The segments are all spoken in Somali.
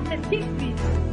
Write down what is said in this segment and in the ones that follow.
Warsan TV.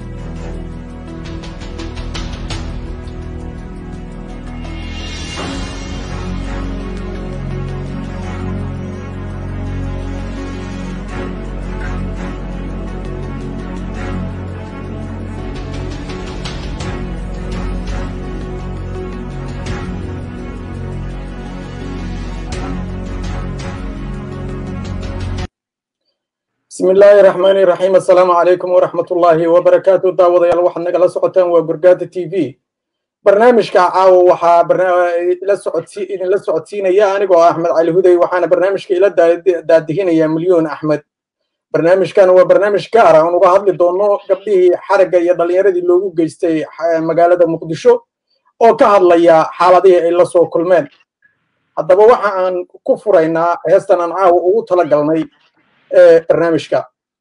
bismi illaahi raxmaani raxiim assalaamu calaykum waraxmatullaahi wabarakaatu daawadayaal waxaad nagala socotaan waa gurgaada t v barnaamijka caawa waxaa idinla socodsiinaya anigoo ah axmed cali huday waxaana barnaamijka ila daadihinaya milyoon axmed barnaamijkan waa barnaamij gaara aan uga hadli doono gabdhihii xaragga iyo dhallinyaradii loogu geystay magaalada muqdisho oo ka hadlaya xaaladihii ay la soo kulmeen haddaba waxa aan ku furaynaa heestan aan caawa ugu tala galnay barnaamijka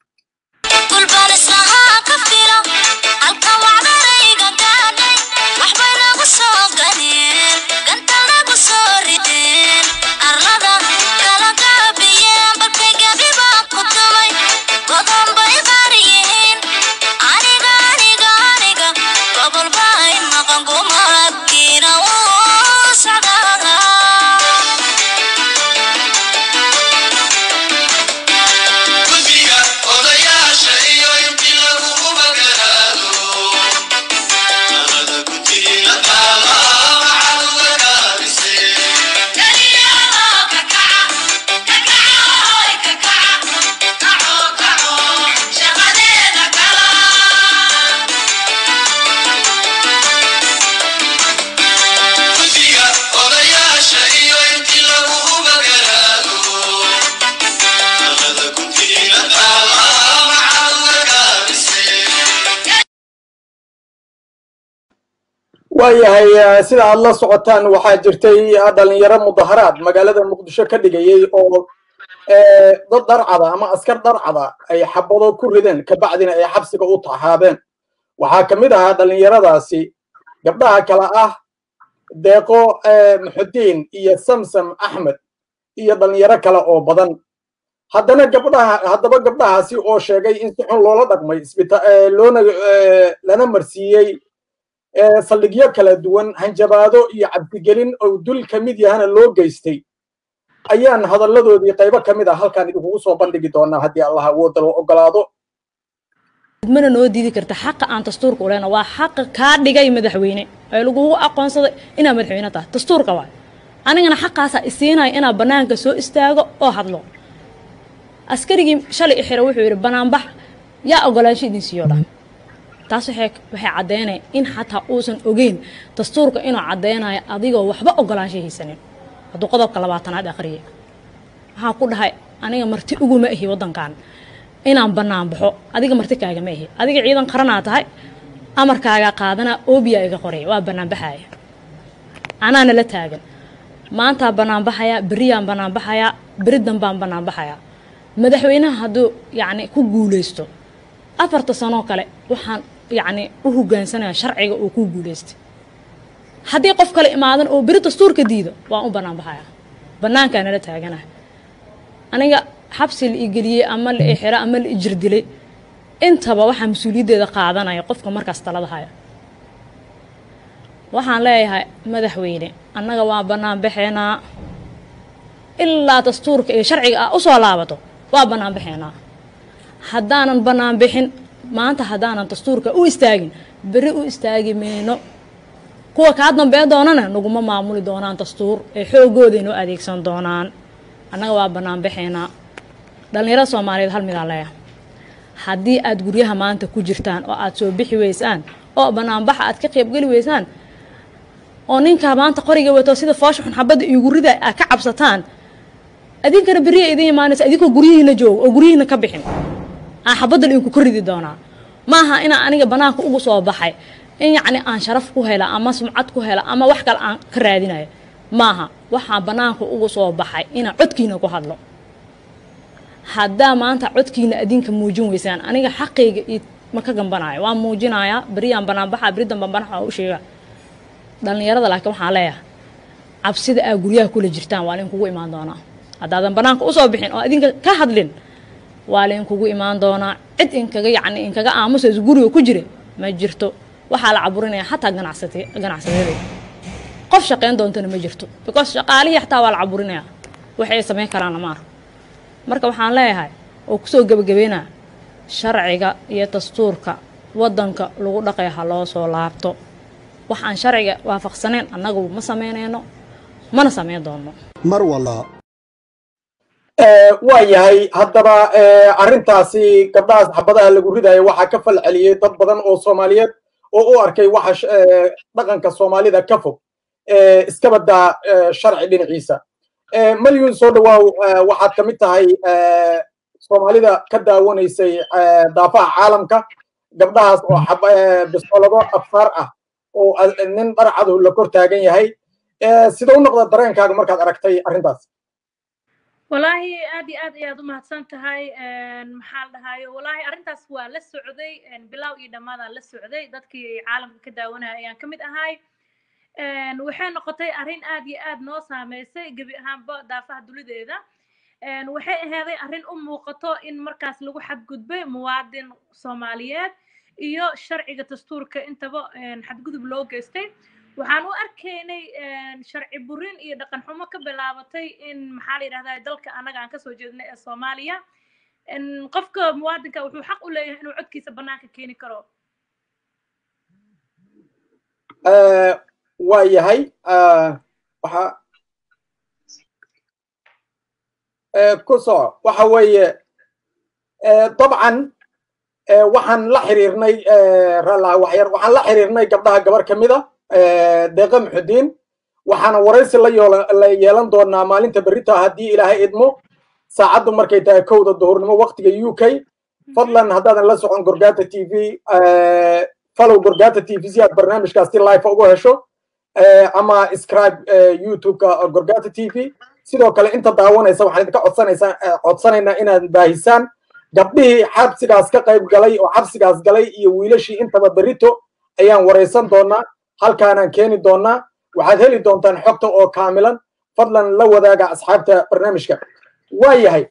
waayahay sida aad la socotaan waxaa jirtay dhalinyaro mudaharaad magaalada muqdisho ka dhigayay oo dad dharcada ama askar dharcada ay xabado ku rideen kabacdina ay xabsiga u taxaabeen waxaa ka mid ahaa dhalinyaradaasi gabdhaha kale ah deeqo muxudiin iyo samsam axmed iyo dhalinyaro kale oo badan haddana gabdhaha haddaba gabdhahaasi oo sheegay in si xun loola dhaqmay loona lana marsiiyey saldhigyo kala duwan hanjabaado iyo cabdigelin oo dul ka mid yahana loo geystay ayaan hadalladoodii qaybo ka mid ah halkaan idinkugu soo bandhigi doonaa haddii allah awooda loo ogolaado mana noo diidi karta xaqa aan dastuurka u lehna waa xaqa kaa dhigay madaxweyne ee lagugu aqoonsaday inaad madaxweyne tahay dastuurka waay anigana xaqaasaa isiinaya inaad bannaanka soo istaago oo hadlo askarigii shalay i xira wuxuu yidhi banaanbax yaa ogolaansho idin siiyo dhan taas waxay caddaynaya in xataa uusan ogeyn dastuurka inuu caddaynayo adigoo waxba ogolaansha haysanin hadduu qodobka labaatanaad aqriya waxaan ku dhahay aniga marti uguma ahi waddankan inaan bannaan baxo adiga marti kaagama ahi adiga ciidan qaranaa tahay amarkaagaa qaadanaa oobiyaa iga qoraya waa bannaanbaxaya anaana la taagan maantaa bannaanbaxayaa beriyaan bannaanbaxayaa beri danbaan bannaanbaxayaa madaxweynaha hadduu yacni ku guulaysto afarta sanoo kale waxaan yacni u hogaansanaya sharciga uu ku guulaystay haddii qof kale imaadan oo beri dastuurka diido waan u bannaan baxaya bannaankaa nala taaganaha aniga xabsi la igeliyey ama la ixiro ama la ijir dilay intaba waxaa mas-uuliyaddeeda qaadanaya qofka markaas talada haya waxaan leeyahay madaxweyne annaga waan bannaan baxeenaa ilaa dastuurka iyo sharciga ah usoo laabato waa bannaan baxeenaa haddaanan bannaan bixin maanta haddaanan dastuurka u istaagin beri u istaagi mayno kuwa kaa dambeyn doonana naguma maamuli doonaan dastuur ee xoogooday noo adeegsan doonaan annaga waa bannaan baxaynaa dhallinyarada soomaaliyeed hal midaan leeyahay haddii aad guryaha maanta ku jirtaan oo aad soo bixi weysaan oo bannaanbaxa aad ka qaybgeli weysaan oo ninkaa maanta qoriga wato sida foosha xun xabadda iigu rida aad ka cabsataan adinkana beriya idin imaanaysa idinkoo guryihiina jooga oo guryihiina ka bixin aan xabadda idinku ka ridi doonaa maaha inaan aniga bannaanka ugu soo baxay in yacni aan sharaf ku hela ama sumcad ku hela ama wax kale aan ka raadinayo maaha waxaan bannaanka ugu soo baxay inaan codkiina ku hadlo haddaa maanta codkiina adinka muujin weysaan aniga xaqayga iyo ma ka gambanayo waan muujinayaa beriyaan banaanbaxa beri danban banaxa waa u sheega dhallinyarada laakiin waxaan leeyahay cabsida aa guryaha kula jirtaan waa lainkugu imaan doonaa haddaadan banaanka usoo bixin oo adinka ka hadlin waa lainkugu imaan doonaa cid inkaga yacni inkaga aamusayso guriga ku jira ma jirto waxaa la caburinaya xataa ganacsat ganacsatada qof shaqayn doontana ma jirto because shaqaalihii xataa waa la caburinaya waxay samayn karaan lama arko marka waxaan leeyahay oo kusoo gebagabeynaa sharciga iyo dastuurka waddanka lagu dhaqay ha loo soo laabto wax aan sharciga waafaqsanayn annagu ma samaynayno mana samayn doonno mar walba waa yahay haddaba arrintaasi gabdhahaas xabadaha lagu ridayo waxaa ka fal celiyey dad badan oo soomaaliyeed oo u arkay waxa dhaqanka soomaalida ka fog iska baddaa sharci dhinaciisa malyun soo dhawaaw waxaad ka mid tahay soomaalida ka daawanaysay daafaha caalamka gabdhahaas oo bisolado afaar ah oo nin dharcadu la kor taagan yahay sida u noqda dareenkaaga markaad aragtay arrintaas wallaahi aad iyo aad ayaad u mahadsan tahay maxaa la dhahayo wallaahi arrintaas waa la socday bilow iyo dhammaadaan la socday dadkii caalamka ka daawanaya ayaan ka mid ahay waxay noqotay arrin aad iyo aad noo saameysay gebi ahaanba daafaha dulideeda waxay aheeday arrin u muuqato in markaas lagu xadgudbay muwaadin soomaaliyeed iyo sharciga dastuurka intaba xadgudub loo geystay waxaan u arkaynay sharci burin iyo dhaqan xumo ka bilaabatay in maxaa la yidhahdaa dalka annaga aan kasoo jeednay ee soomaaliya qofka muwaadinka wuxuu xaq u leeyahay inuu codkiisa bannaanka keeni karo waa yahay waxa ku soco waxa weeye dabcan waxaan la xiriirnay raallah waxyar waxaan la xiriirnay gabdhaha gabar ka mida deeqa muxudiin waxaana waraysi la yeelan doonaa maalinta berrita haddii ilaahay idmo saacaddu markay tahay kowda duhurnimo waqtiga u k fadlan haddaadan la socon gorgata t v follow gorgata t v si aad barnaamijkaas si life ugu hesho ama scribe youtube-ka gorgata t v sidoo kale inta daawanaysa waxaan idinka codsanaysaa codsanaynaa inaad baahisaan gabdhihii xabsigaas ka qayb galay oo xabsigaas galay iyo wiilashii intaba berrito ayaan waraysan doonaa halkaanaan keeni doonaa waxaad heli doontaan xogta oo kaamilan fadlan la wadaaga asxaabta barnaamijka waa yahay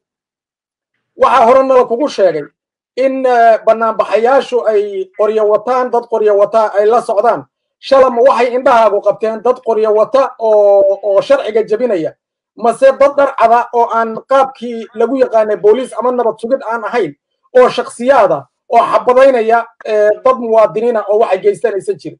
waxaa hore nala kugu sheegay in banaanbaxayaashu ay qoryo wataan dad qoryo wata ay la socdaan shalama waxay indhahaagu qabteen dad qoryo wata oo oo sharciga jebinaya mase dad dharcada oo aan qaabkii lagu yaqaanay booliis ama nabad sugid aan ahayn oo shaksiyaada oo xabadaynaya dad muwaadiniina oo waxay geystanaysan jirin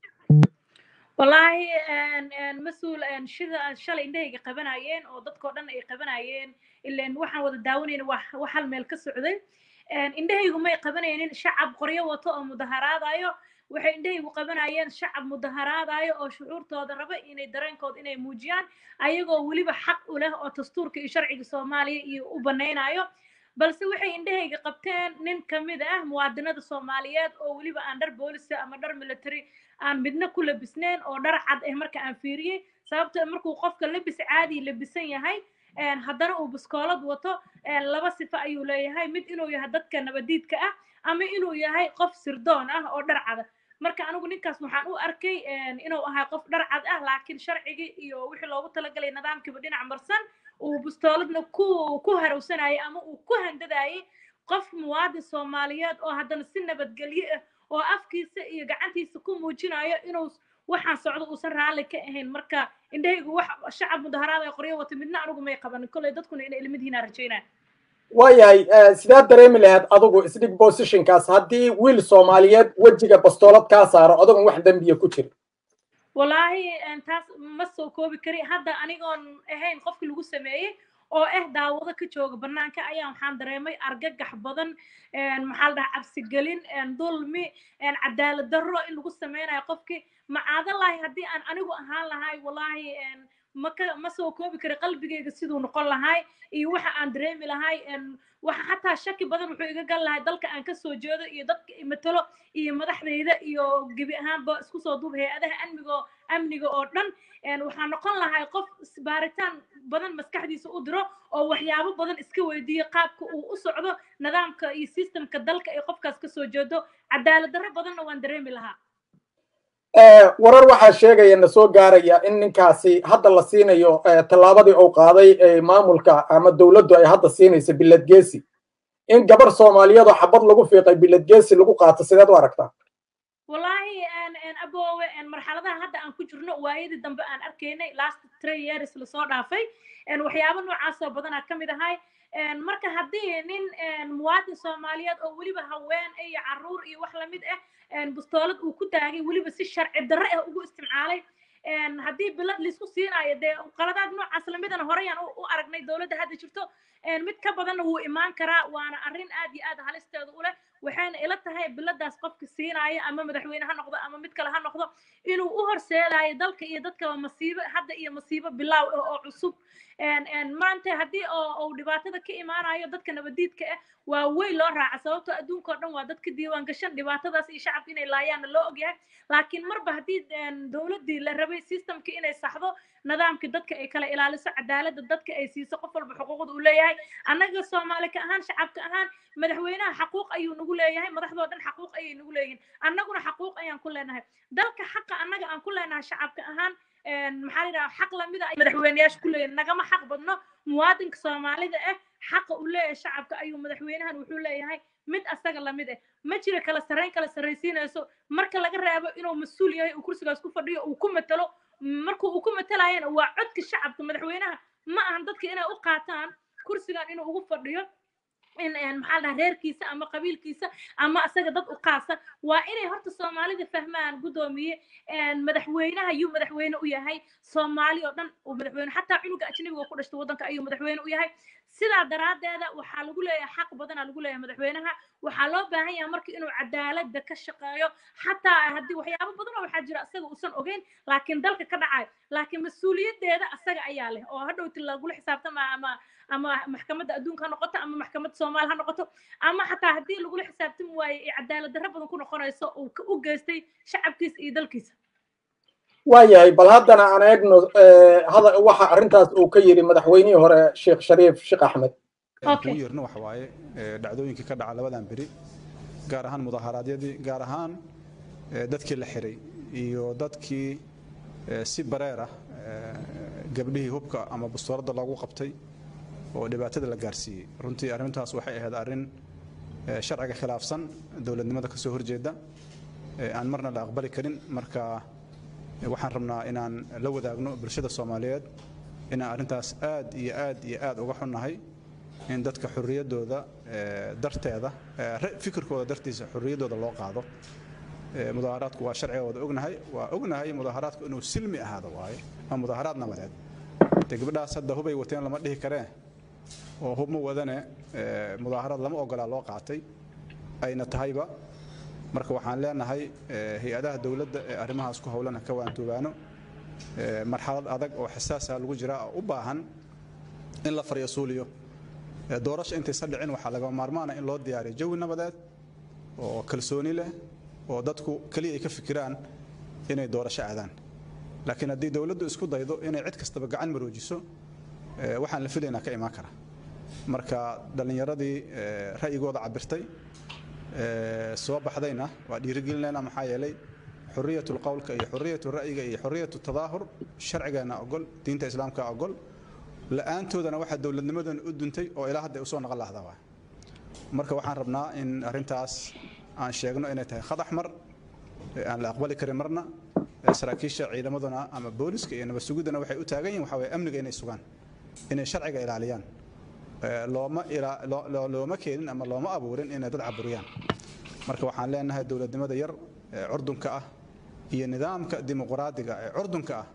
wallaahi mas-uul shida shalay indhahayga qabanayeen oo dadkoo dhan ay qabanayeen ilan waxaan wada daawanayna wax hal meel ka socday indhahaygu may qabanaynin shacab qoryo wato oo mudaharaadayo waxay indhahaygu qabanayeen shacab mudaharaadayo oo shucuurtooda raba inay dareenkooda inay muujiyaan ayagoo weliba xaq u leh oo dastuurka iyo sharciga soomaaliya iyo u banaynayo balse waxay indhahayga qabteen nin ka mid ah muwaadinada soomaaliyeed oo weliba aan dhar boolisa ama dhar military aan midna ku labisnayn oo dhar cad ah marka aan fiiriyey sababto markuu qofka labis caadi labisan yahay haddana uu biskoolad wato laba sifo ayuu leeyahay mid inuu yahay dadka nabadiidka ah ama inuu yahay qof sirdoon ah oo dhar cada marka anigu ninkaas waxaan u arkay inuu ahay qof dhar cad ah laakiin sharcigii iyo wixii loogu talagalay nidaamkiiba dhinac marsan uu bistooladna ku ku harowsanayay ama uu ku handadayay qof muwaadin soomaaliyeed oo haddana si nabadgelyo ah oo afkiisa iyo gacantiisa ku muujinayo inuu waxaan socdo uusan raalli ka ahayn marka indhahaygu wax shacab mudaharaad ay qoryo wata midna anigu may qabanin kolley dadkuna inay ilmidihiinaa rajaynaa waayahay sidaad dareemi lahayd adigu isdhig positionkaas haddii wiil soomaaliyeed wejiga bastoolad kaa saaro adogon wax dembiya ku jira wallaahi taas ma soo koobi kari hadda anigoon ahayn qofkii lagu sameeyey oo ah daawado ka jooga bannaanka ayaa waxaan dareemay argagax badan maxaa la dhahaa cabsigelin dulmi cadaalad darro in lagu sameynayo qofkii macaadalahi haddii aan anigu ahaan lahay wallaahi maka ma soo koobi kari qalbigayga siduu noqon lahay iyo waxa aan dareemi lahay waxa xataa shaki badan wuxuu iga gal lahay dalka aan kasoo jeedo iyo dadka matalo iyo madaxdayda iyo gebi ahaanba isku soo duub hay-adaha amnigo amniga oo dhan waxaa noqon lahay qof baaritaan badan maskaxdiisa u diro oo waxyaabo badan iska weydiiyo qaabka uu u socdo nidaamka iyo systemka dalka ay qofkaas kasoo jeedo cadaalad darro badanna waan dareemi lahaa warar waxaa sheegaya na soo gaaraya in ninkaasi hadda la siinayo tallaabadii uu qaaday maamulka ama dowladdu ay hadda siinayso bilad geesi in gabar soomaaliyeedoo xabad lagu fiiqay bilad geesi lagu qaato sideed u aragtaa wallahi aboowe marxaladaha hadda aan ku jirno waayadii dambe aan arkaynay last three years lasoo dhaafay waxyaabo noocaasoo badanaa ka mid ahay marka haddii nin muwaadin soomaaliyeed oo weliba haween iyo carruur iyo wax lamid ah bustoolad uu ku taagay weliba si sharci darre ah ugu isticmaalay haddii bilad laisku siinaayo dee qaladaad noocaas lamidana horeyaan u aragnay dowladda hadda jirto mid ka badanna wuu imaan karaa waana arrin aad iyo aad halisteeda u leh waxayna ila tahay biladaas qofka siinaya ama madaxweyne ha noqdo ama mid kale ha noqdo inuu u horseedayo dalka iyo dadkaba masiibo hadda iyo masiibo bilaaw oo cusub maanta haddii uu dhibaatada ka imaanayo dadka nabadiidka ah waa weyn loo raaca sababtoo adduunka oo dhan waa dadka diiwaan gashan dhibaatadaas iyo shacabka inay laayaanna loo ogyahay laakiin marba haddii dowladdii la rabay systemkii inay saxdo nidaamkii dadka ay kala ilaaliso cadaaladda dadka ay siiso qof walba xuquuqda uu leeyahay annaga soomaali ka ahaan shacabka ahaan madaxweynaha xaquuq ayuu nagu leeyahay madaxdoo dhan xaquuq ayay nagu leeyihin annaguna xaquuq ayaan ku leenahay dalka xaqa annaga aan ku leenahay shacabka ahaan maxaa la yidhaha xaq lamida ay madaxweyneyaasha ku leeyihin nagama xaq badno muwaadinka soomaalida ah xaqa uu leeyahay shacabka ayuu madaxweynahan wuxuu leeyahay mid asaga lamid ah ma jira kala sarreyn kala sarraysiinayso marka laga reebo inuu mas-uul yahay uu kursigaas ku fadhiyo uu ku matalo marka uu ku matalayana waa codka shacabka madaxweynaha ma ahan dadka inay u qaataan kursigan inuu ugu fadhiyo in maxaa dhaha reerkiisa ama qabiilkiisa ama asaga dad u qaasa waa inay horta soomaalida fahmaan guddoomiye madaxweynaha yuu madaxweyne u yahay soomaali oo dhan uu madaxweyne xataa cunuga ajnabiga ku dhashtay waddanka ayuu madaxweyne u yahay sidaa daraaddeeda waxaa lagu leeyahay xaq badanaa lagu leeyahay madaxweynaha waxaa loo baahan yahay marka inuu cadaaladda ka shaqeeyo xataa haddii waxyaabo badan oo waxaa jira asaga uusan ogeyn laakiin dalka ka dhacayo laakiin mas-uuliyaddeeda asaga ayaa leh oo hadhowti lagula xisaabtama ama ama maxkamadda adduunka ha noqoto ama maxkamadda soomaali ha noqoto ama xataa haddii lagula xisaabtami waaye ee cadaalad darro badan ku noqonayso uu u geystay shacabkiisa iyo dalkiisa waayahay bal haddana aan eegno waxa arrintaas uu ka yidhi madaxweynihii hore sheekh shariif sheekh axmed ugu yeerno waxa waaye dhacdooyinkii ka dhaca labadan beri gaar ahaan mudaharaadyadii gaar ahaan dadkii la xiray iyo dadkii si bareer ah gabdhihii hubka ama bastooradda loogu qabtay oo dhibaatada la gaarsiiyey runtii arrintaas waxay ahayd arrin sharciga khilaafsan dowladnimada ka soo horjeeda aan marna la aqbali karin marka waxaan rabnaa inaan la wadaagno bulshada soomaaliyeed inaan arrintaas aad iyo aad iyo aad uga xunnahay in dadka xorriyaddooda darteeda fikirkooda dartiisa xorriyaddooda loo qaado mudaaharaadku waa sharcigooda ognahay waa ognahay mudaaharaadku inuu silmi ahaado waaye waa mudaaharaad nabadeed de gabdhahaas hadda hubay wateen lama dhihi karee oo hub ma wadane mudaaharaad lama ogolaa loo qaatay ayna tahayba marka waxaan leenahay hay-adaha dowladda ee arrimahaas ku howlana ka waantoobaano marxalad adag oo xasaasa lagu jira oo u baahan in la faryasuuliyo doorasha intaysa dhicin waxaa laga maarmaana in loo diyaariyo jawi nabadeed oo kalsooni leh oo dadku keliya ay ka fikiraan inay doorasho aadaan laakiin haddii dowladdu isku daydo inay cid kastaba gacan maroojiso waxaan la filaynaa ka imaan kara marka dhallinyaradii ra'yigooda cabirtay soo baxdayna waa dhiirigelinayna maxaa yeelay xuriyatu lqowlka iyo xuriyatu ra'yiga iyo xuriyatu tadaahur sharcigeena ogol diinta islaamka ogol la'aantoodana waxaa dowladnimadan u duntay oo ilaa hadda usoo naqon lahda waa marka waxaan rabnaa in arrintaas aan sheegno inay tahay khadax mar aan la aqbali karin marna saraakiisha ciidamaduna ama booliska iyo nabad sugidana waxay u taagan yihin waxa waye amniga inay sugaan inay sharciga ilaaliyaan looma looma keenin ama looma abuurin inay dad caburiyaan marka waxaan leenahay dowladnimada yar ee curdunka ah iyo nidaamka dimuqraadiga ee curdunka ah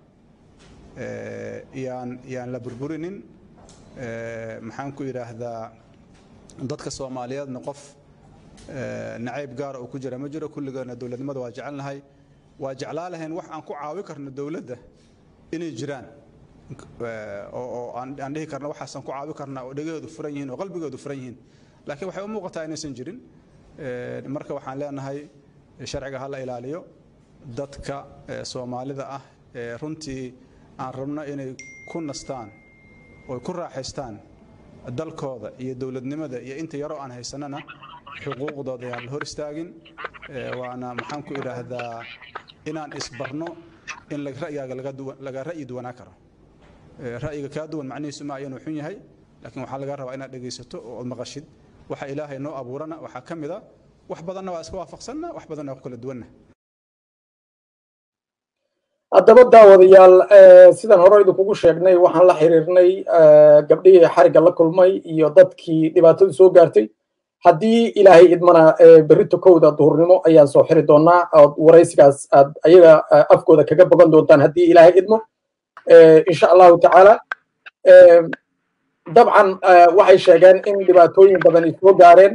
yaan yaan la burburinin maxaan ku idhaahdaa dadka soomaaliyeedna qof nacayb gaara oo ku jira ma jiro kulligeena dowladnimada waa jecelnahay waa jeclaa lahayn wax aan ku caawi karno dowladda inay jiraan oo aan dhihi karno waxaasaan ku caawi karnaa oo dhegaheedu furan yihiin oo qalbigoodu furan yihiin laakiin waxay u muuqataa inaysan jirin marka waxaan leenahay sharciga ha la ilaaliyo dadka soomaalida ah ee runtii aan rabno inay ku nastaan oo ku raaxaystaan dalkooda iyo dowladnimada iyo inta yaroo aan haysanana xuquuqdooda yaan la hor istaagin waana maxaan ku idhaahdaa inaan isbarno in ra'yigaaga laga ra'yi duwanaa karo ra'yiga kaa duwan macnihiisu ma ayanu xun yahay laakiin waxaa laga rabaa inaad dhegaysato oo ad maqashid waxa ilaahay noo abuurana waxaa ka mid a wax badanna waa iska waafaqsanna wax badanna waa ku kala duwanna haddaba daawadayaal sidaan hore idinkugu sheegnay waxaan la xiriirnay gabdhihii xarigga la kulmay iyo dadkii dhibaatadu soo gaartay haddii ilaahay idmana berrito kowda duhurnimo ayaan soo xiri doonaa ood waraysigaas aad ayaga afkooda kaga bogan doontaan haddii ilaahay idmo insha allahu tacaala dabcan waxay sheegeen in dhibaatooyin badan ay soo gaareen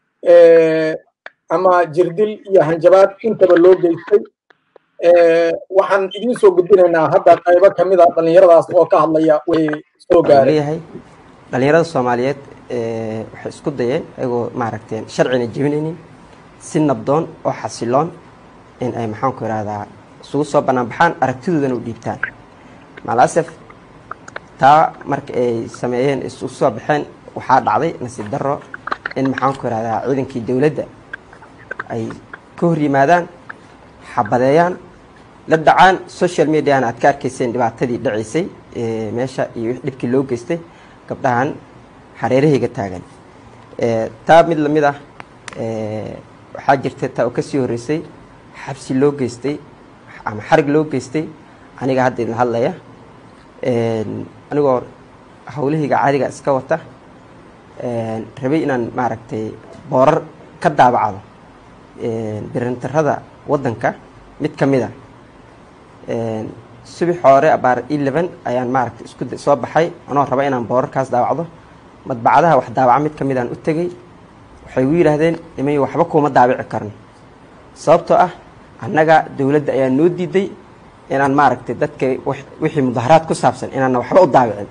ama jirdil iyo hanjabaad intaba loo geystay waxaan idiin soo gudbinaynaa hadda qaybo ka mid a dhallinyaradaas oo ka hadlaya way soo gaareen leeyahay dhallinyarada soomaaliyeed waxay isku dayeen ayagoo maaragtay sharcina jebinaynin si nabdoon oo xasiloon in ay maxaanku ihahdaa isugu soo bannaan baxaan aragtidoodana u dhiibtaan malasef taa marka ay sameeyeen isugu soo baxeen waxaa dhacday nasiib darro in maxaanku ihahdaa ciidankii dowladda ay ka hor yimaadaan xabadeeyaan la dhacaan social mediana aad ka arkayseen dhibaatadii dhacaysay meesha iyo dhibkii loo geystay gabdhahan xareerahayga taagan taa mid lamid ah waxaa jirta taa oo kasii horreysay xabsi loo geystay ama xarig loo geystay aniga hadda idin hadlaya anigoo hawlahayga caadiga iska wata rabay inaan maaragtay boorar ka daabacdo birintarada waddanka mid ka mid a subax hore abaar eleven ayaan maaragtay isku soo baxay anoo raba inaan boorarkaas daabacdo madbacadaha wax daabaca mid ka mid aan u tegey waxay gu yidhaahdeen imay waxba kuuma daabici karno sababtoo ah annaga dowladda ayaa noo diiday inaan maaragtay dadka wixii mudaharaad ku saabsan inaana waxba u daabicin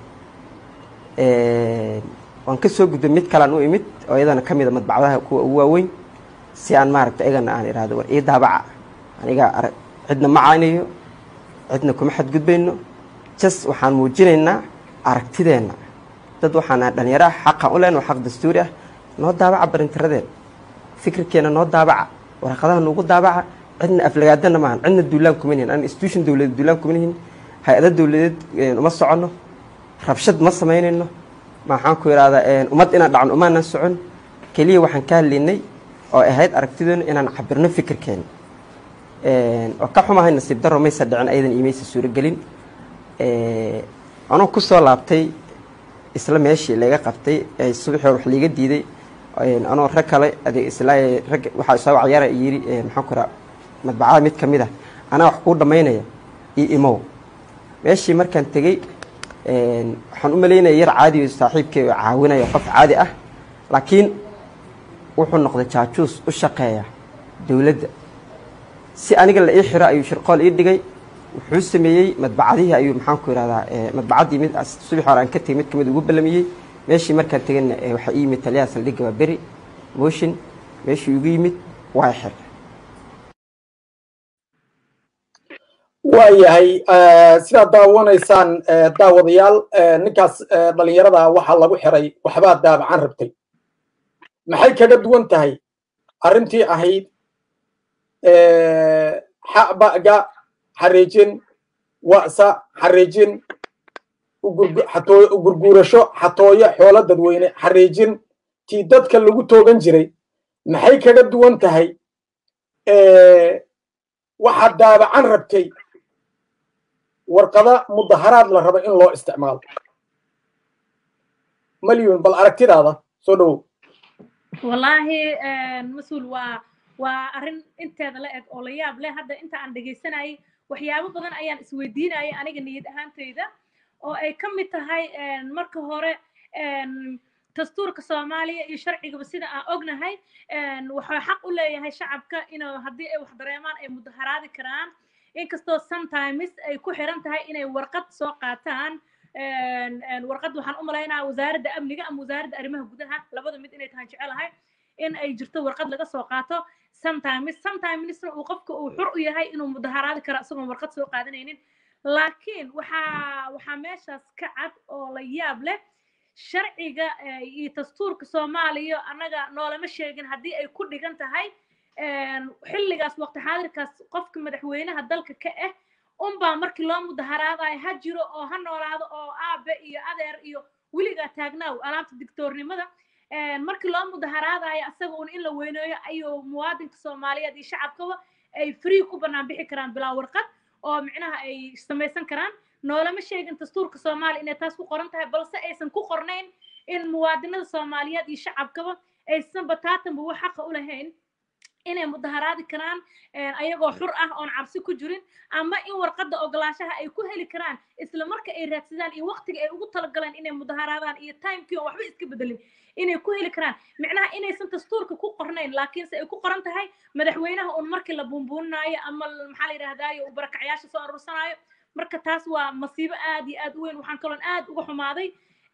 waan ka soo gudbay mid kalean u imid oo iyadana ka mid a madbacadaha kuwa ugu waaweyn si aan maaragtay ayagana aan ihahdo war ii daabaca aniga cidna ma caynayo cidna kuma xadgudbayno jas waxaan muujinaynaa aragtideenna dad waxaan ahay dhalinyaro ah xaqan u lehna waa xaq dastuuri ah noo daabaca barintiradeen fikirkeena noo daabaca waraqadaha nuugu daabaca cidna aflagaadana maahan cidna duulaan kuma nihin an institution dowladeed duulaan kuma nihin hay-ado dowladeed uma soconno rabshad ma samaynayno maxaan ku ihahdaa ummad inaan dhacno umaanan socon keliya waxaan ka hadlaynay oo ahayd aragtidoona inaan cabirno fikirkeena oo ka xumahay nasiib daro maysa dhicin ayadan iyo maysa suuragelin anoo kusoo laabtay isla meeshii laga qabtay subaxii hore wax liiga diiday anoo rag kale adeeg isla rag waxaa soo wacyara yiri maxaan ku raha madbacada mid ka mid ah anaa wax kuu dhammaynaya iyo imow meeshii markaan tegey waxaan u malaynaya yar caadi saaxiibkay oo caawinaya qof caadi ah laakiin wuxuu noqday jaajuus u shaqeeya dowladda si aniga la ii xiro ayuu shirqool ii dhigay wuxuu sameeyey madbacadihii ayuu maxaan ku ihahdaa madbacaddii mid subax hore aan ka tegey mid kamid ugu ballamiyey meeshii markaan tegayna waxaa ii yimid taliyaha saldhigga waa beri motion meeshii igu yimid waa xir waayahay sidaad daawanaysaan daawadayaal ninkaas dhalinyarada waxaa lagu xiray waxbaad daabacan rabtay maxay kaga duwan tahay arrintii ahayd xabaga xariijin wa'sa xariijin gurguurasho xatooyo xoolo dadweyne xariijin tii dadka lagu toogan jiray maxay kaga duwan tahay waxaad daabacan rabtay warqada mudaharaad la rabo in loo isticmaalo malyun bal aragtidaada soo dhowow wallaahi mas-uul waa waa arrin inteeda la eg oo la yaab leh hadda inta aan dhegaysanayay waxyaabo badan ayaan isweydiinayay aniga niyad ahaantayda oo ay ka mid tahay marka hore dastuurka soomaaliya iyo sharcigaba sida aan ognahay wuxuu xaq u leeyahay shacabka inuu haddii ay wax dareemaan ay mudaharaadi karaan inkastoo sometimes ay ku xiran tahay inay warqad soo qaataan warqad waxaan u malaynaa wasaaradda amniga ama wasaaradda arrimaha gudaha labada mid inay tahay jecelahay in ay jirto warqad laga soo qaato sometimes sometimesna uu qofka uu xur u yahay inuu mudaharaadi karo isagoon warqad soo qaadanaynin laakiin waxaa waxaa meeshaas ka cad oo la yaab leh sharciga iyo dastuurka soomaaliya annaga noolama sheegin haddii ay ku dhigan tahay xilligaas waqti xaadirkaas qofka madaxweynaha dalka ka ah unbaa markii loo mudaharaadayo ha jiro oo ha noolaado oo aabe iyo adeer iyo weligaa taagnaaw alaabta dictoornimada markii loo mudaharaadayo asaga un in la weyneeyo ayuu muwaadinka soomaaliyeed iyo shacabkaba ay free ku bannaan bixi karaan bilaa warqad oo micnaha ay samaysan karaan noolama sheegin dastuurka soomaaliya inay taas ku qoran tahay balse aysan ku qornayn in muwaadinada soomaaliyeed iyo shacabkaba aysan bataatanba wax xaqa u lahayn inay mudaharaadi karaan ayagoo xur ah oon cabsi ku jirin ama in warqadda ogolaashaha ay ku heli karaan isla marka ay raadsadaan iyo waqtiga ay ugu talagaleen inay mudaharaadaan iyo timekii oo waxba iska bedelin inay ku heli karaan micnaha inaysan dastuurka ku qornayn laakiinse ay ku qoran tahay madaxweynaha un markii la buunbuuninaayo ama maxaa la yidhahdaayo uu barakacyaasha soo aruursanaayo marka taas waa masiibo aad iyo aad u weyn waxaan kaloon aad uga xumaaday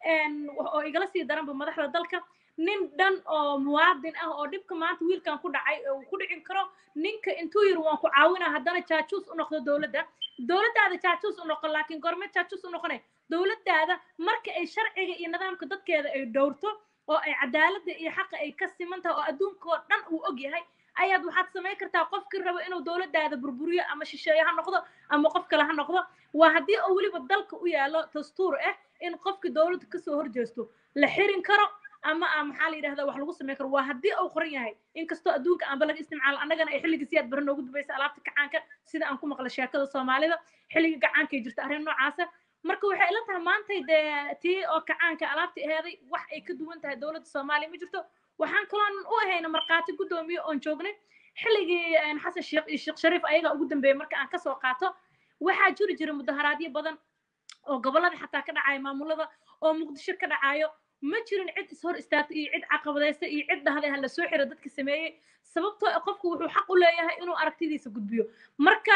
oo igala sii daranba madaxda dalka nin dhan oo muwaadin ah oo dhibka maanta wiilkan ku dhacay uu ku dhicin karo ninka intuu yiri waan ku caawinaa haddana jaajuus u noqdo dowladda dowladdaada jaajuus u noqon laakiin goorme jaajuus u noqone dowladdaada marka ay sharciga iyo nidaamka dadkeeda ay dhowrto oo ay cadaaladda iyo xaqa ay ka siman tahay oo adduunka oo dhan uu og yahay ayaad waxaad samayn kartaa qofkii rabo inuu dowladdaada burburiyo ama shisheeye ha noqdo ama qof kale ha noqdo waa haddii oo weliba dalka u yaallo dastuur ah in qofkii dowladda kasoo horjeesto la xirin karo ama a maxaa la yidhahdaa wax lagu samayn karo waa haddii uu qoran yahay inkastoo adduunka aanba laga isticmaalo annagana ay xilligii siyaad bare noogu dubaysa alaabta gacaanka sida aan ku maqla sheekada soomaalida xilligii gacaankay jirta arrin noocaasa marka waxay ila tahay maantay dee tii oo kacaanka alaabta aheeday wax ay ka duwan tahay dowladda soomaaliya ma jirto waxaan kaloon u ahayna markhaati guddoomiye oon joognay xilligii xasan sheekh iyo sheekh shariif ayagaa ugu dambeeyey marka aan kasoo qaato waxaa jiri jira mudaharaadyo badan oo gobollada xataa ka dhacaya maamulada oo muqdisho ka dhacayo ma jirin cid ishor istaagtay iyo cid caqabadaysta iyo cid dhahday ha la soo xiro dadka sameeyey sababtoo qofku wuxuu xaq u leeyahay inuu aragtidiisa gudbiyo marka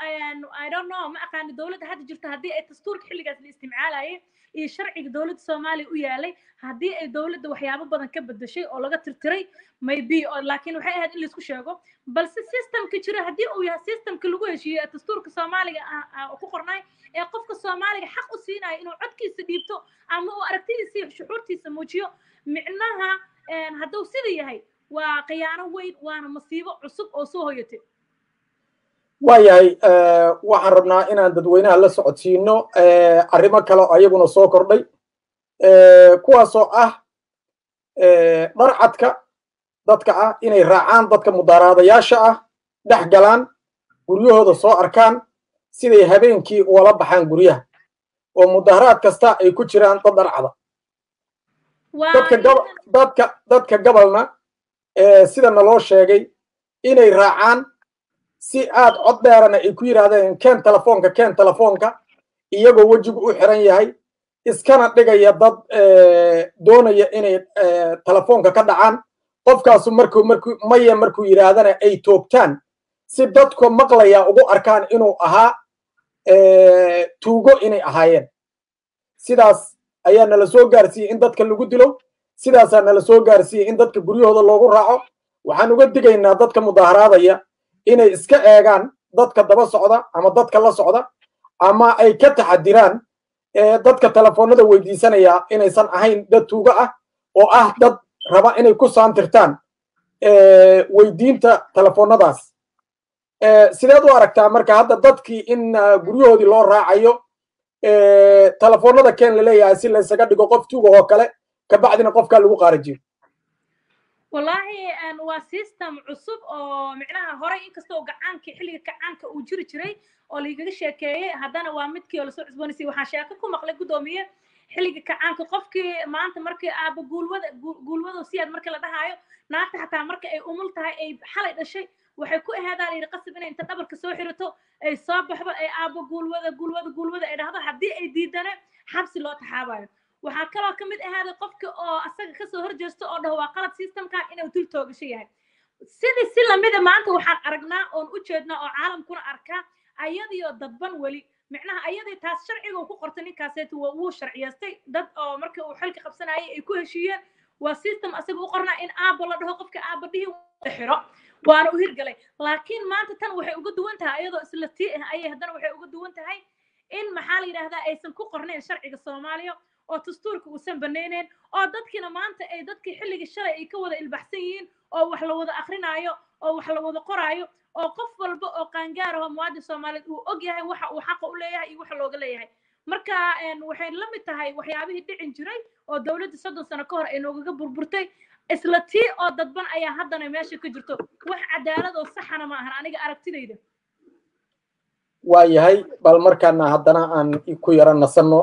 i don't know ma aqaani dowladda hadda jirta haddii ay dastuurka xilligaas la isticmaalayay iyo sharciga dowladda soomaaliya u yaalay haddii ay dowladda waxyaabo badan ka bedeshay oo laga tirtiray maybe laakiin waxay ahayd in laisku sheego balse systemka jira haddii uu yahay systemka lagu heshiiyey ee dastuurka soomaaliga ku qornay ee qofka soomaaliga xaq u siinaya inuu codkiisa dhiibto ama uu aragtidiisa iyo shucuurtiisa muujiyo micnaha hadduu sida yahay waa khiyaano weyn waana masiibo cusub oo soo hoyatay waayahay waxaan rabnaa inaan dadweynaha la socodsiino arrimo kale oo ayaguna soo kordhay kuwaasoo ah dharcadka dadka ah inay raacaan dadka mudaaraadayaasha ah dhex galaan guryahooda soo arkaan siday habeenkii ugala baxaan guryaha oo mudaharaad kasta ay ku jiraan dad dharcada dadka dadka gobolna sida naloo sheegay inay raacaan si aad cod dheerana ay ku yidhaahdeen keen telefoonka keen telefoonka iyagoo wejigu u xiran yahay iskana dhigaya dad doonaya inay telefoonka ka dhacaan qofkaasu markuu markuu maya markuu yidhaahdana ay toogtaan si dadku maqlaya ugu arkaan inuu ahaa tuugo inay ahaayeen sidaas ayaa nala soo gaarsiiyey in dadka lagu dilo sidaasaa nala soo gaarsiiyey in dadka guryahooda loogu raaco waxaan uga digaynaa dadka mudaharaadaya inay iska eegaan dadka daba socda ama dadka la socda ama ay ka taxadiraan dadka telefoonada weydiisanaya inaysan ahayn dad tuugo ah oo ah dad raba inay ku saantirtaan weydiinta telefoonadaas sideed u aragtaa marka hadda dadkii in guryahoodii loo raacayo telefoonada keen la leeyahay si laysaga dhigo qof tuuga oo kale kabacdina qofkaa lagu qaarajiyo wallahi waa system cusub oo micnaha horey inkastoo gacaanka xilliga gacaanka uu jiri jiray oo laigaga sheekeeyey haddana waa midkii oo lasoo cusboonaysiy waxaan sheeko ku maqlay guddoomiye xilliga gacaanka qofkii maanta markii aaba guulwada guulwado siyaad markii la dhahaayo naagta xataa marka ay umul tahay ay xalay dhashay waxay ku ahaadaa la yidhi qasab inay inta dhabarka soo xirato ay soo baxdo ay aaba guulwada guulwada guulwada ay dhahdo haddii ay diidana xabsi loo taxaabayo waxaa kaloo ka mid ahaaday qofka oo asaga kasoo horjeesto oo dhaho waa qalad systemkan inuu dul toogasho yahay sidii si lamida maanta waxaan aragnaa oon u jeednaa oo caalamkuna arkaa ayadiyo dadban weli micnaha ayadii taas sharciga uu ku qortay ninkaaseetu wuu sharciyaystay dad oo markii uu xilka qabsanayay ay ku heshiiyeen waa system asaga u qornaa in aabo la dhaho qofka aaba dhihi xiro waana u hirgalay laakiin maanta tan waxay uga duwan tahay ayadoo isla tii ah ayay haddana waxay uga duwan tahay in maxaa la yidhahdaa aysan ku qornayn sharciga soomaaliya oo dastuurka uusan banaynayn oo dadkiina maanta ay dadkii xilligii shalay ay ka wada ilbaxsan yihiin oo wax la wada akrinaayo oo wax la wada qoraayo oo qof walba oo qaangaar ah oo muwaadin soomaaliyeed uu og yahay waxa uu xaqa u leeyahay iyo waxa looga leeyahay marka waxay la mid tahay waxyaabihii dhicin jiray oo dowladda soddon sano ka hor ay noogaga burburtay isla tii oo dadban ayaa haddana meesha ka jirto wax cadaalad oo saxana ma ahan aniga aragtidayda waa yahay bal markaana haddana aan ku yara nasanno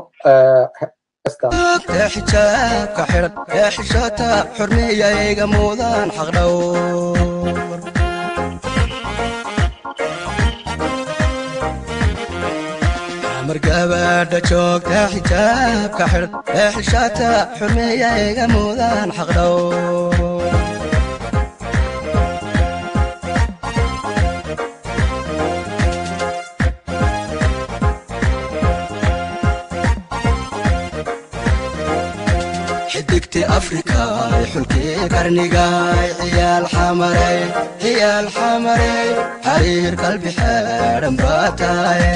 ee xijaabka xidhan ee xishoota xurmiyayga muudaan xaqdhowr mar gabadha joogta xijaabka xidhan ee xishoota xurmiyayga muudaan xaqdhowr xidigti afrikaay xulkii qarnigaay ciyaal xamarey ciyaal xamarey xariir qalbi xeedhan baa taaye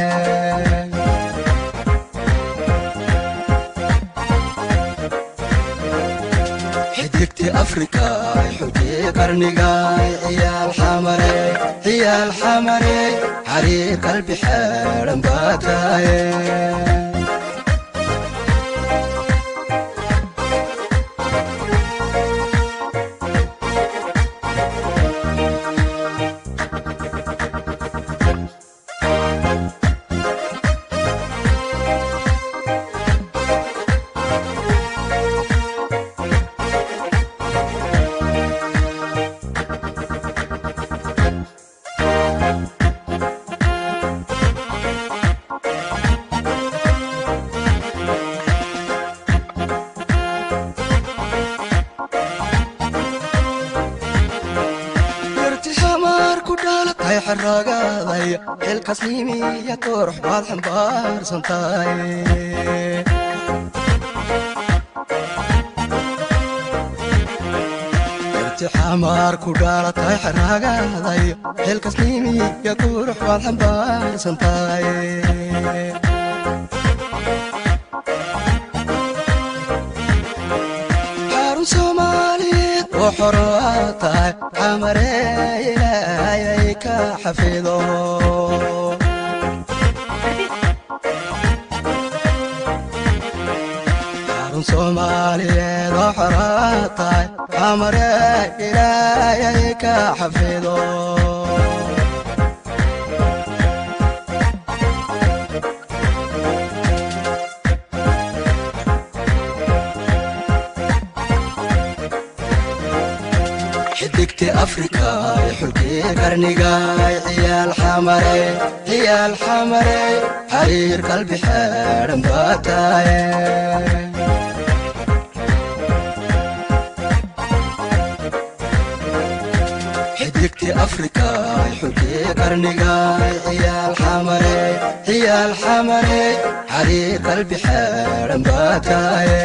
xidigti afrikaay xulkii qarnigaay ciyaal xamarey ciyaal xamarey xariir qalbi xeedhan baa taaye xaragaaday xilkasnimiya qurux baad xambaarsan tahay irtixamaar ku dhaalatay xaragaaday xilkasnimiya qurux baad xambaarsan tahay xarun soomaaliyeed oo xoro aad tahay xamaree ilaayay ka xafido xarun soomaaliyeed oo xoro aad tahay xamaree ilaayay ka xafido xidigti afrikaay xulkii qarnigaay ciyaal xamarey ciyaal xamarey xariir qalbi xeedhan baa taaye xidigti afrikaay xulkii qarnigaay ciyaal xamarey ciyaal xamarey xariir qalbi xeedhan baa taaye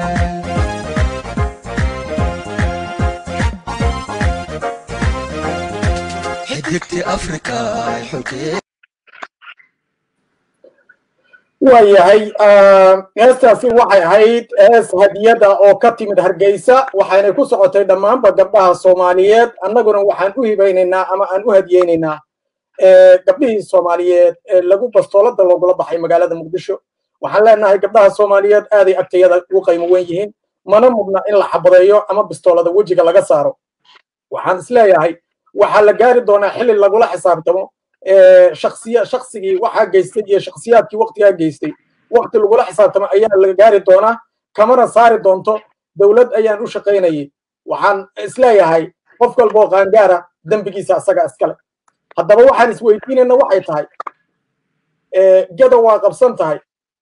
waa yahay heestaasi waxay ahayd hees hadiyada oo ka timid hargeysa waxaynay ku socotay dhammaanba gabdhaha soomaaliyeed annaguna waxaan u hibaynaynaa ama aan u hadiyeynaynaa gabdhihii soomaaliyeed ee lagu bastoolada loogula baxay magaalada muqdisho waxaan leenahay gabdhaha soomaaliyeed aaday agtayada ugu qaymo wen yihiin mana mudna in la xabadeeyo ama bistoolada wejiga laga saaro waxaan isleeyahay waxaa la gaari doonaa xilli lagula xisaabtamo shaksiya shaksigii waxaa geystay iyo shaksiyaadkii waktigaa geystay wakti lagula xisaabtamo ayaa la gaari doonaa kamana saari doonto dowlad ayaan u shaqaynayay waxaan isleeyahay qof walboo qaangaara dembigiisa asaga iskale haddaba waxaan isweydiinayna waxay tahay geda waa qabsan tahay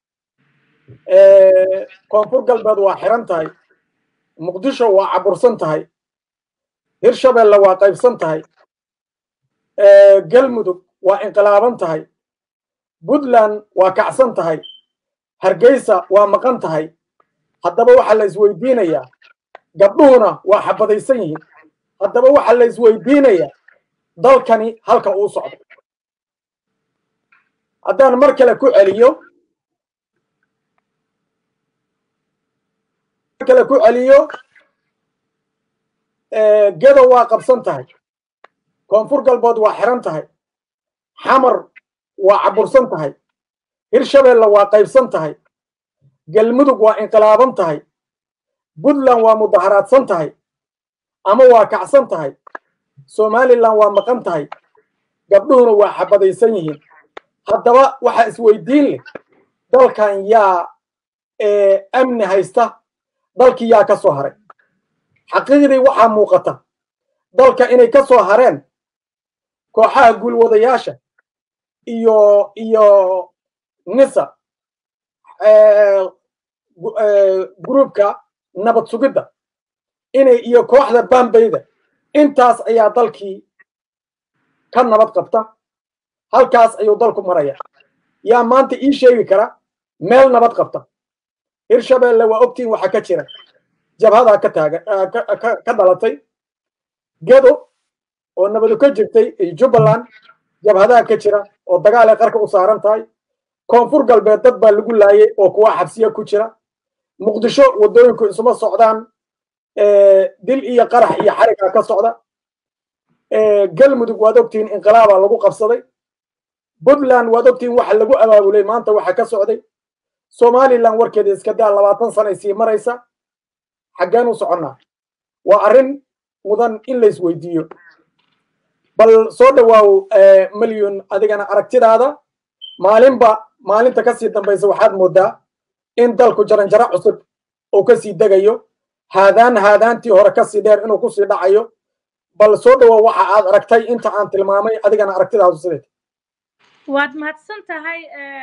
koonfur galbeed waa xiran tahay muqdisho waa cabursan tahay hirshabelle waa qaybsan tahay galmudug waa inqilaaban tahay puntland waa kacsan tahay hargeysa waa maqan tahay haddaba waxaa la isweydiinayaa gabdhuhuna waa xabadaysan yihiin haddaba waxaa la isweydiinayaa dalkani halka uu socdo haddaan mar kale ku celiyo mar kale ku celiyo gedo waa qabsan tahay koonfur galbeed waa xiran tahay xamar waa cabursan tahay hirshabeelle waa qaybsan tahay galmudug waa inqilaaban tahay puntland waa mudaharaadsan tahay ama waa kacsan tahay somalilan waa maqan tahay gabdhuhuna waa xabadaysan yihiin haddaba waxaa isweydiin leh dalkan yaa amni haysta dalkii yaa ka soo haray xaqiiqdii waxaa muuqata dalka inay ka soo hareen kooxaha guulwadayaasha iyo iyo nisa gruubka nabad sugidda inay iyo kooxda bambayda intaas ayaa dalkii ka nabad qabta halkaas ayuu dalku maraya yaa maanta ii sheegi kara meel nabad qabta hirshabeelle waa ogtiin waxa ka jira jabhadaa ka taagan ka dhalatay gedo oo nabadu ka jirtay jubbaland jabhadaha ka jira oo dagaal ay qarka u saaran tahay koonfur galbeed dad baa lagu laayay oo kuwa xabsiya ku jira muqdisho waddooyinku isuma socdaan dil iyo qarax iyo xarigaa ka socda galmudug waad ogtihiin inqilaabaa lagu qabsaday puntland waad ogtihiin waxa lagu abaabulay maanta waxa ka socday somalilan warkeeda iska daa labaatan sanay sii maraysa xaggeen u soconnaa waa arrin mudan in la isweydiiyo bal soo dhawaaw milyun adigana aragtidaada maalinba maalinta kasii dambaysa waxaad moodaa in dalku jaranjaro cusub uu kasii degayo haadaan haadaantii hore kasii dheer inuu kusii dhacayo bal soo dhawaaw waxa aad aragtay inta aan tilmaamay adigana aragtidaadu sideed waad mahadsan tahay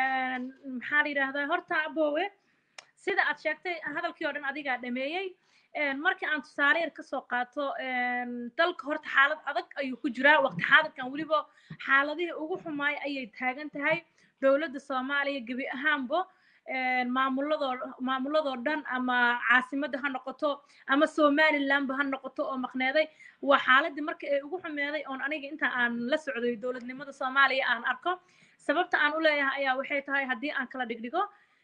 maxaa la yidhaahdaa horta abowe sida aad sheegtay hadalkii oo dhan adigaa dhameeyey markii aan tusaale yar kasoo qaato dalka horta xaalad adag ayuu ku jiraa waqti xaadirkan weliba xaaladihii ugu xumaay ayay taagan tahay dowladda soomaaliya gebi ahaanbo maamuladoo maamuladoo dhan ama caasimadda ha noqoto ama somalilandba ha noqoto oo maqneeday waa xaaladii markii ay ugu xumeeday oon aniga inta aan la socday dowladnimada soomaaliya aan arko sababta aan u leeyahay ayaa waxay tahay haddii aan kala dhigdhigo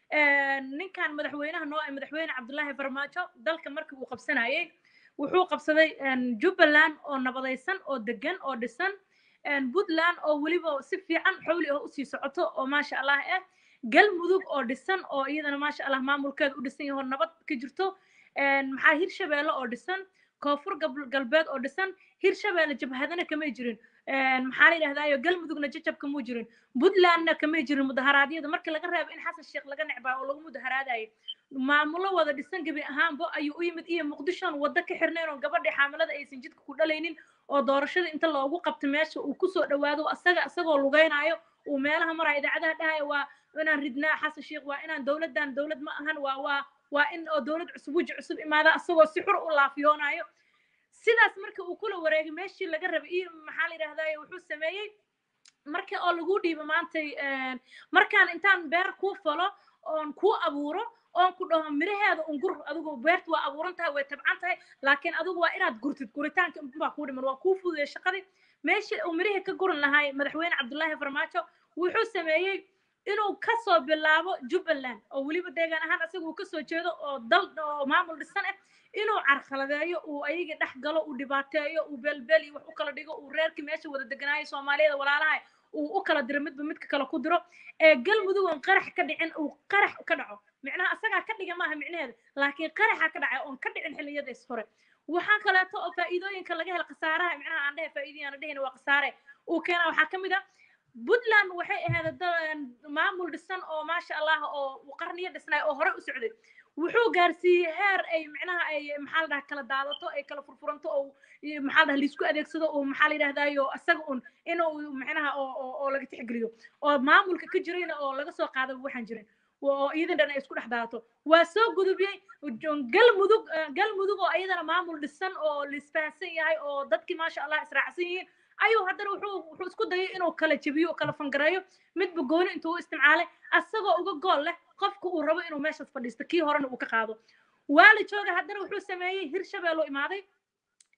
ninkan madaxweynaha noo ee madaxweyne cabdullaahi farmaajo dalka markii uu qabsanayay wuxuu qabsaday jubbaland oo nabadaysan oo degan oo dhisan puntland oo weliba si fiican xowli ah usii socoto oo maasha allah ah galmudug oo dhisan oo iyadana maasha allah maamulkeeda u dhisan yaho nabad ka jirto maxaa hirshabeelle oo dhisan koonfur galbeed oo dhisan hirshabeelle jabhadana kamay jirin maxaa la yidhahdaayo galmudugna jajab kamuu jirin puntlandna kamay jirin mudaharaadyada marka laga reebo in xasan sheekh laga necbaa oo lagu mudaharaadayo maamulo wada dhisan gebi ahaanba ayuu u yimid iyo muqdishon waddo ka xirnayn oo gabadhii xaamilada aysan jidka ku dhalaynin oo doorashada inta loogu qabto meesha uu kusoo dhawaado asaga isagoo lugeynaayo uu meelaha maraya idaacadaha dhahaya waa inaan ridnaa xasan sheekh waa inaan dowladdan dowlad ma ahan waa waa waa in oo dowlad cusub weji cusub imaada asagoo si xur u laafiyoonayo sidaas marka uu kula wareegay meeshii laga rabay iyo maxaa la yidhahdaye wuxuu sameeyey markii oo lagu dhiibo maantay markaan intaan beer kuu falo oon kuu abuuro oon ku dhaho miraheeda un gur adigu beerta waa abuuran tahay way tabcan tahay laakiin adigu waa inaad gurtid guritaanka baa kuu dhiman waa kuu fududay shaqadii meeshii uu mirihii ka guran lahay madaxweyne cabdullaahi farmaajo wuxuu sameeyey inuu kasoo bilaabo jubbaland oo weliba deegaan ahaan asaga uu kasoo jeedo oo dal oo maamul dhisan ah inuu carqaladeeyo uu ayagii dhex galo uu dhibaateeyo uu beelbeel iyo wax u kala dhigo uu reerkii meesha wada deganaayo soomaaliyada walaalaha uu u kala diro midba midka kale ku diro ee galmudug oon qarax ka dhicin uu qarax ka dhaco micnaha asagaa ka dhiga maaha micnaheeda laakiin qaraxa ka dhacay oon ka dhicin xilliyadaas hore waxaa kaleeto oo faa'iidooyinka laga hela khasaaraha micnaha aan dhehe faa'iidiyaan dhehina waa khasaare uu keena waxaa ka mid a puntland waxay ahayd maamul dhisan oo maasha allah oo qarniyo dhisnay oo hore u socday wuxuu gaarsiiyey heer ay micnaha ay maxaa la dhaha kala daadato ay kala furfuranto oo maxaa la dhaha laisku adeegsado oo maxaa la yidhahdaayo isaga un inuu micnaha oo oo laga tixgeliyo oo maamulka ka jirayna oo laga soo qaado waxaan jirin oo iyadan dhan ay isku dhex daadato waa soo gudubiyey galmudug galmudug oo iyadana maamul dhisan oo laisfahansan yahay oo dadkii maasha allah israacsan yihiin ayuu haddana wuxuu wuxuu isku dayay inuu kala jebiyo oo kala fangareeyo midba gooni intuu u isticmaalay asagoo uga gool leh qofka uu rabo inuu meeshaas fadhiisto kii horena uu ka qaado waa la jooga haddana wuxuu sameeyey hirshabeeloo imaaday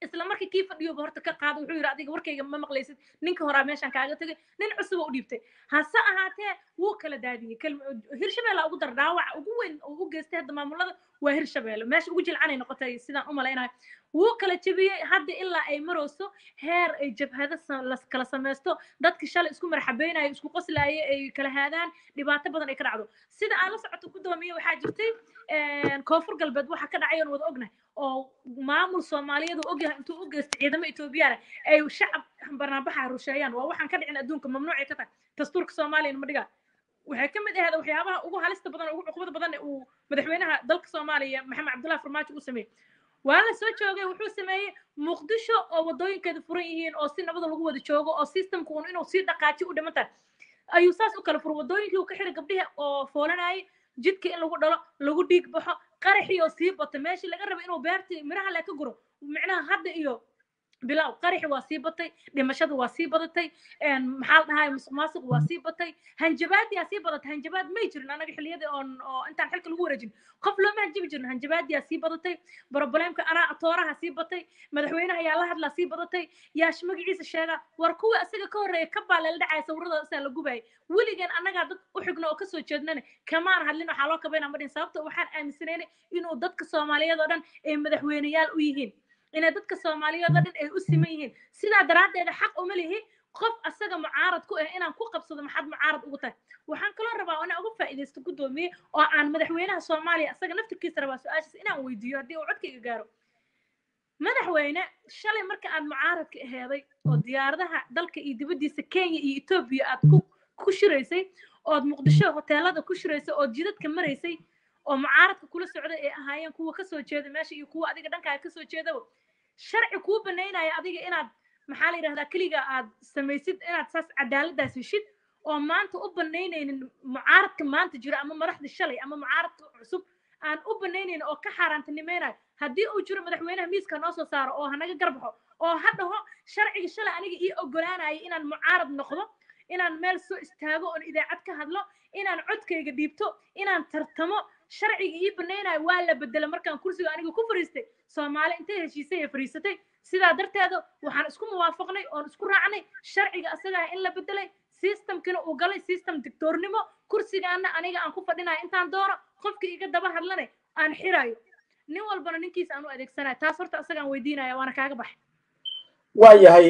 isla markii kii fadhiyoba horta ka qaada wuxuu yidhi adiga warkayga ma maqlaysid ninka horaa meeshaan kaaga tegay nin cusub oo u dhiibtay hase ahaatee wuu kala daadiyey hirshabeelle ugu dar dhaawaca ugu weyn oo u geystay hadda maamulada waa hirshabeelle meesha ugu jilcanay noqotay sidaan u malaynayo wuu kala jebiyey hadda ilaa ay marayso heer ay jabhado kala samaysto dadki shalay isku marxabeynayo isku qoslaaye ay kala haadaan dhibaato badan ay ka dhacdo sida aan la socoto gudoomiye waxaa jirtay koonfur galbeed waxa ka dhacay oon wada ognahay oo maamul soomaaliyeed uu ogyahay intuu u geystay ciidamo etoobiyana ay shacab barnaambaxa rusheeyaan waa waxaan ka dhicin adduunka mamnuucay ka tahay dastuurka soomaaliyana ma dhigaa waxay ka mid ahayd waxyaabaha ugu halista badan ugu cuqubada badan uu madaxweynaha dalka soomaaliya maxamed cabdullahi farmaajo uu sameeyey waa la soo joogay wuxuu sameeyey muqdisho oo wadooyinkeeda furan yihiin oo si nabada lagu wada joogo oo systemka un inuu sii dhaqaaji u dhiman tahay ayuu saas u kala furo wadooyinkii uu ka xiray gabdhihi oo foolanayay jidka in lagu dhalo lagu dhiig baxo qaraxii oo sii bato meeshii laga raba inuu beertii miraha le ka guro micnaha hadda iyo bilow qaraxi waa sii batay dhimashada waa sii badatay maxaa la dhahay musuq maasuq waa sii batay hanjabaadiyaa sii badatay hanjabaad may jirin anaga xilliyadii oon oo intaan xilka lagu wareejin qof looma hanjabi jirin hanjabaadiyaa sii badatay broblемka anaa tooraha sii batay madaxweynaha yaa la hadlaa sii badatay yaash magaciisa sheega war kuwa isaga ka horreeya ka baa lala dhacaya sawirada isaa la gubayay weligeen annagaa dad u xigno oo kasoo jeednana kamaan hadlin waxaa loo kabaynaa madhin sababta waxaan aaminsanaynay inuu dadka soomaaliyeed oo dhan ay madaxweyneyaal u yihiin inay dadka soomaaliyeed oo dhan ay u siman yihiin sidaa daraaddeeda xaq uma lihi qof asaga mucaarad ku ah inaan ku qabsado maxaad mucaarad ugu tahay waxaan kaloo rabaa inaan uga faa'iidaysto guddoomiye oo aan madaxweynaha soomaaliya asaga naftirkiisa rabaa su-aashiis inaan weydiiyo haddii uu codkayga gaaro madaxweyne shalay marka aad mucaaradka aheeday oo diyaaradaha dalka iyo dibaddiisa kenya iyo etoobiya aad ku ku shiraysay ood muqdisho hoteelada ku shiraysay ood jidadka maraysay oo mucaaradka kula socday ay ahaayeen kuwa kasoo jeeda meesha iyo kuwa adiga dhankaaga kasoo jeedaba sharci kuu banaynaya adiga inaad maxaa la yidhahdaa keliga aad samaysid inaad saas cadaaladaas heshid oo maanta u banaynaynin mucaaradka maanta jira ama madaxda shalay ama mucaaradka cusub aan u banaynaynin oo ka xaaraantinimaynayo haddii uu jiro madaxweynaha miiska noo soo saaro oo hanaga garbaxo oo ha dhaho sharciga shalay aniga ii ogolaanaya inaan mucaarad noqdo inaan meel soo istaago oon idaacad ka hadlo inaan codkayga dhiibto inaan tartamo sharciga ii banaynayo waa la bedela markaan kursiga aniga ku fariistay soomaali intay heshiisay ee fariisatay sidaa darteeda waxaan isku muwaafaqnay oon isku raacnay sharciga asagaa in la bedelay systemkina uu galay system dictoornimo kursigaana aniga aan ku fadhinayo intaan doono qofkii iga daba hadlanay aan xirayo nin walbana ninkiisa aan u adeegsanayo taas horta asagaan weydiinaya waana kaaga baxay waayahay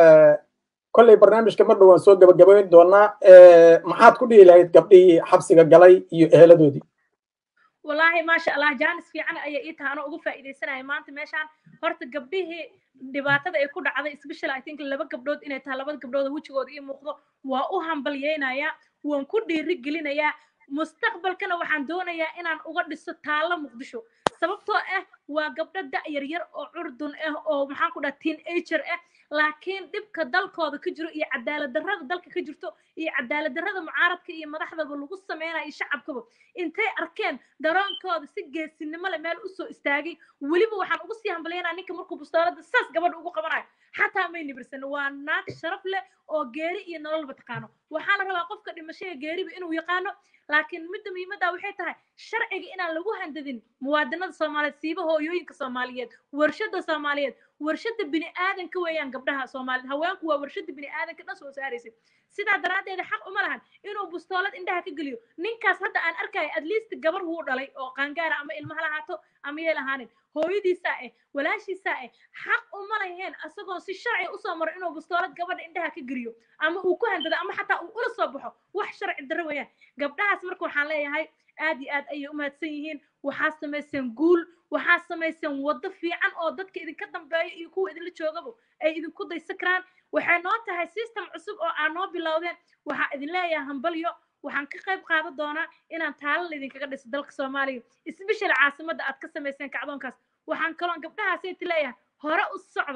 kolley barnaamijka mar dhowaan soo gabagabayn doonaa maxaad ku dhihi lahayd gabdhihii xabsiga galay iyo eheladoodii wallaahi maasha allah jaanis fiican ayay ii tahay anoo uga faa'iidaysanaya maanta meeshaan horta gabdhihii dhibaatada ay ku dhacday special i think laba gabdhood inay tahay labada gabdhood oo wejigooda ii muuqdo waa u hambalyaynayaa waan ku dhiiri gelinayaa mustaqbalkana waxaan doonayaa inaan uga dhiso taallo muqdisho sababtoo ah waa gabdho da' yar yar oo curdun ah oo maxaan ku dhaha teen ager ah laakiin dhibka dalkooda ka jiro iyo cadaalad darrada dalka ka jirto iyo cadaalad darrada mucaaradka iyo madaxdaba lagu sameynayo shacabkaba intay arkeen daroonkooda si geesinimo leh meel usoo istaagay weliba waxaan ugu sii hambalyaynaa ninka markuu bustoolada saas gabadha ugu qabanayo xataa may nibirsan waa naag sharaf leh oo geeri iyo nololba taqaano waxaa la rabaa qofka dhimashada geeriba inuu yaqaano laakiin midda muhiimadda waxay tahay sharciga inaan lagu handadin muwaadinada soomaaliyeed siiba hooyooyinka soomaaliyeed warshada soomaaliyeed warshada bini aadanka weeyaan gabdhaha soomaaliyeed haweenku waa warshada bini aadanka dhan soo saaraysa sidaa daraaddeeda xaq uma lahan inuu bustoolad indhaha ka geliyo ninkaas hadda aan arkayo at least gabar wuu dhalay oo qaangaara ama ilmaha lahaato ama yeel ahaanin hooyadiisaa eh walaashiisaa eh xaq uma laheen asagoo si sharci usoo maro inuu bustoolad gabadha indhaha ka geliyo ama uu ku handado ama xataa uu ula soo baxo wax sharci darro weeyaan gabdhahaas marka waxaan leeyahay aad iyo aad ayay u mahadsan yihiin waxaa samayseen guul waxaa samayseen waddo fiican oo dadka idinka dambeeya iyo kuwa idinla joogaba ay idinku daysa karaan waxay noo tahay system cusub oo aan noo bilowdeen waxaa idin leeyahay hambalyo waxaan ka qayb qaadan doonaa inaan taalo laydinkaga dhiso dalka soomaaliya isbeshel caasimadda aad ka samayseen kacdoonkaas waxaan kaloon gabdhahaasayta leeyahay hore u socda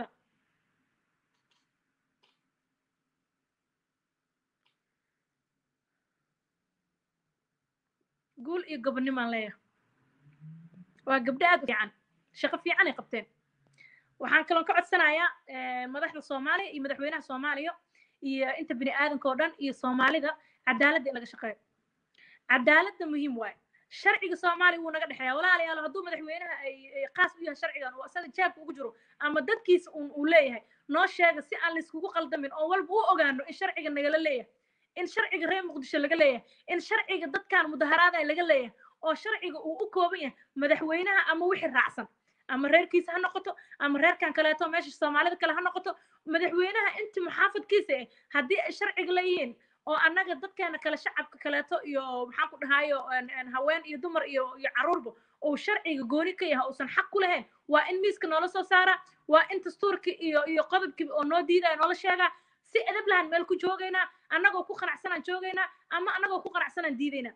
guul iyo gobonnimaan leeyahay waa gabdho aad u fiican shaqo fiican ay qabteen waxaan kaloon ka codsanayaa madaxda soomaaliya iyo madaxweynaha soomaaliya iyo inta bini aadanka oo dhan iyo soomaalida cadaaladda in laga shaqeeyo cadaaladda muhiim waaye sharciga soomaaliya wuu naga dhexeeya walaalayaal hadduu madaxweynaha ay ay qaas u yahay sharcigan oo asaga jeebka ugu jiro ama dadkiisa uun uu leeyahay noo sheega si aan layskugu qaldamin oo walba u ogaano in sharciga nagala leeyahay in sharciga reer muqdisho laga leeyahay in sharciga dadkan mudaharaada laga leeyahay oo sharciga uu u kooban yahay madaxweynaha ama wixii raacsan ama reerkiisa ha noqoto ama reerkan kaleeto meesha soomaalida kale ha noqoto madaxweynaha inti muxaafadkiisa eh haddii ay sharciga leeyihiin oo annaga dadkeena kale shacabka kaleeto iyo maxaan ku dhahayo een- een haween iyo dumar iyo iyo caruurba uu sharciga gooni ka yahay uusan xaq ku lahayn waa in miiska noola soo saara waa in dastuurkii iyo iyo qodobkii oo noo diidaya noola sheegaa si edab lahan meel ku joogaynaa annagoo ku qanacsanaan joogaynaa ama annagoo ku qanacsanaan diidaynaa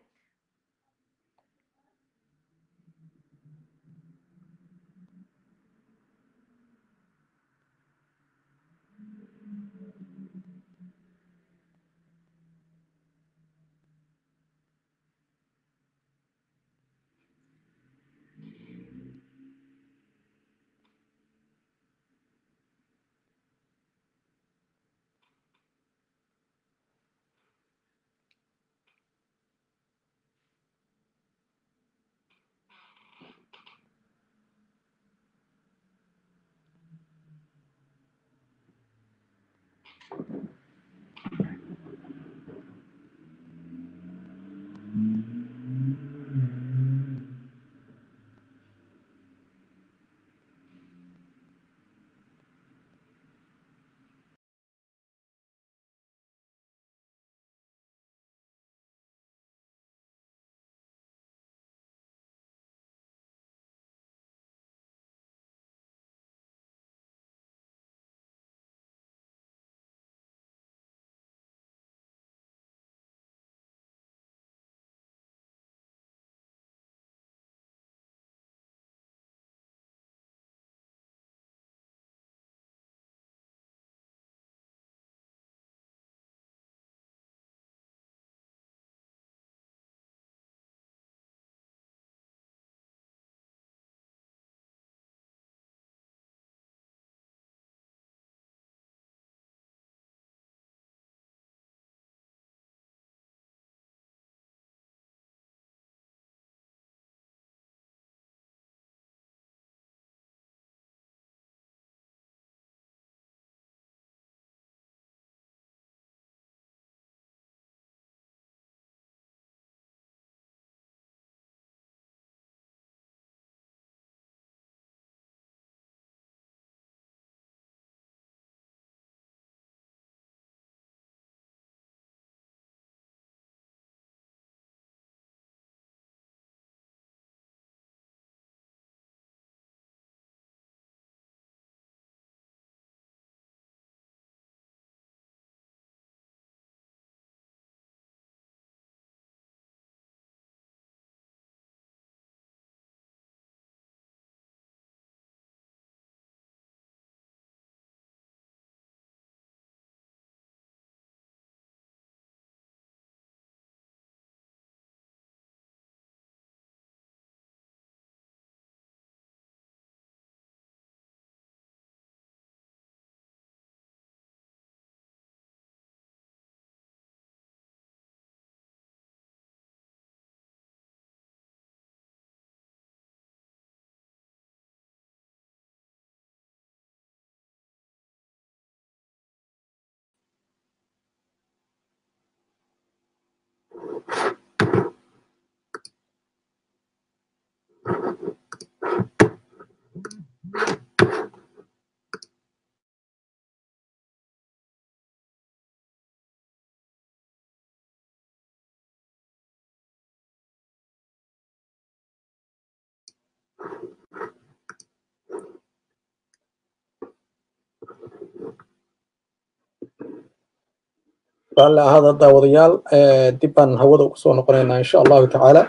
raalli ahaada daawadayaal eh, dib baan hawada ugu soo noqonaynaa insha allahu tacaala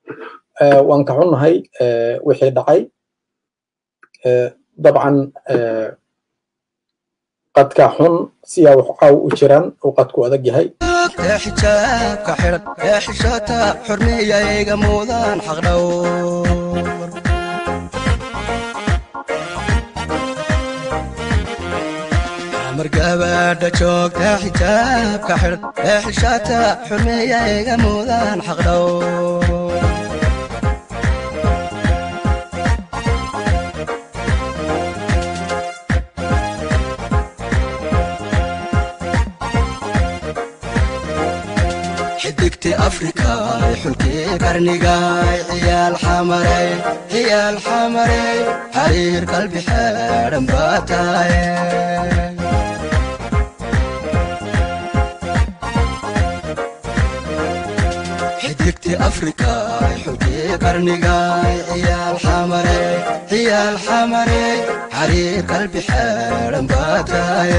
Eh, waan ka xunnahay eh, wixii dhacay Eh, dabcan eh, qadka xun siyaa wax caaw u jiraan uu qadku adag yahay ee xijaabka xidhan ee xishoota xurmiyayga mudan xaqdhowr mar gabadha joogta xijaabka xidhan ee xishoota xurmiyayga mudan xaqdhowr xidigti afrikaay xulkii qarnigaay ciyaal xamaray ciyaal xamaray xariir qalbi xeedhan baa tahay xidigti afrikaay xulkii qarnigaay ciyaal xamaray ciyaal xamaray xariir qalbi xeedhan baa tahay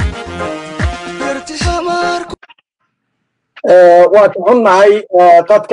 waa ka xunnahay dadka